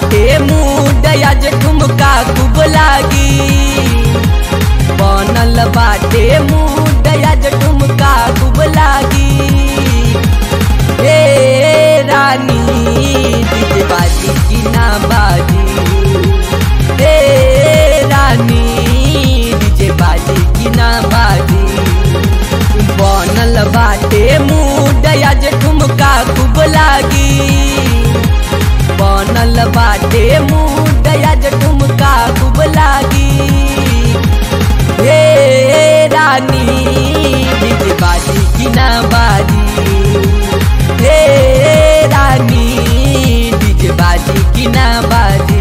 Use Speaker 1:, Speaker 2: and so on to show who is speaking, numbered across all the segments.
Speaker 1: बाटे मूड आज ठुमका खूब लागी बनल बाटे मूड आज ठुमका खूब लागी हे रानी डीजे बाजी की ना बाजी हे रानी डीजे बाजी की ना बाजी बनल बाटे मूड आज ठुमका खूब लागी बनल बाटे मूड आज ठुमका खूब लागी हे रानी डीजे बाजी की ना बाजी हे रानी डीजे बाजी की ना बाजी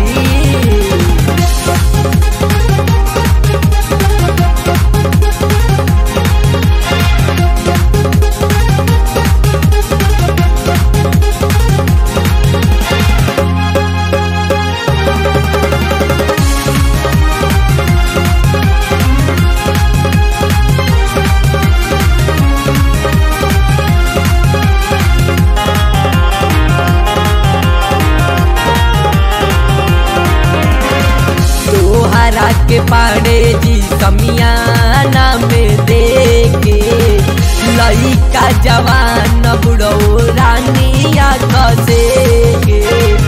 Speaker 1: तोहरा के पाड़े जी समियाना में देखे लइका जवान बुढ़ो रानिया कसे के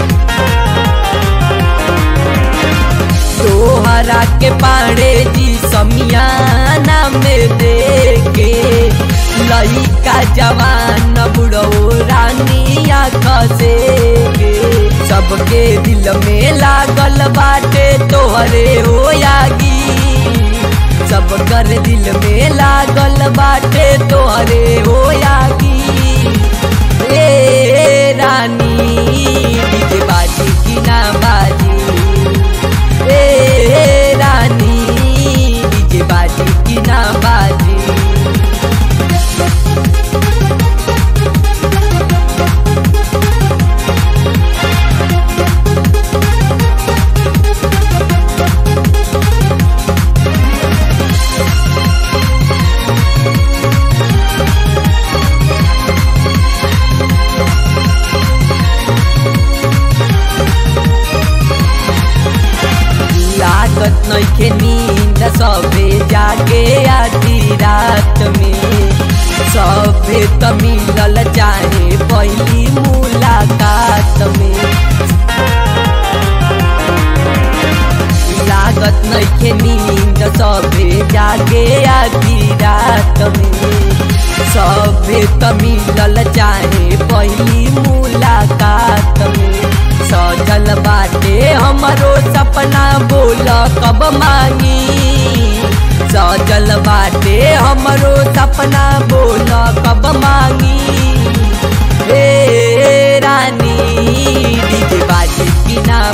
Speaker 1: तोहरा के पाड़े जी समियाना में देखे लइका जवान बुढ़ो रानिया कसे के सबके दिल में लागल बाटे तोहरे हो यागी सब कर दिल में लागल बाटे तोहरे हो यागी ए रानी डीजे बाजी की ना बाजी ए रानी डीजे बाजी की ना बाजी लागत नइखे नींद सबे जागे आधी रात में सबे त मिलल चाहे पहली मुलाकात में लागत नइखे नींद सबे जागे आधी रात में सबे त मिलल चाहे पहली मुलाकात में सजल बाटे हमरो सपना बोल कब मांगी सजल बाटे हमरो सपना बोल कब मांगी हे रानी डीजे बाजी की ना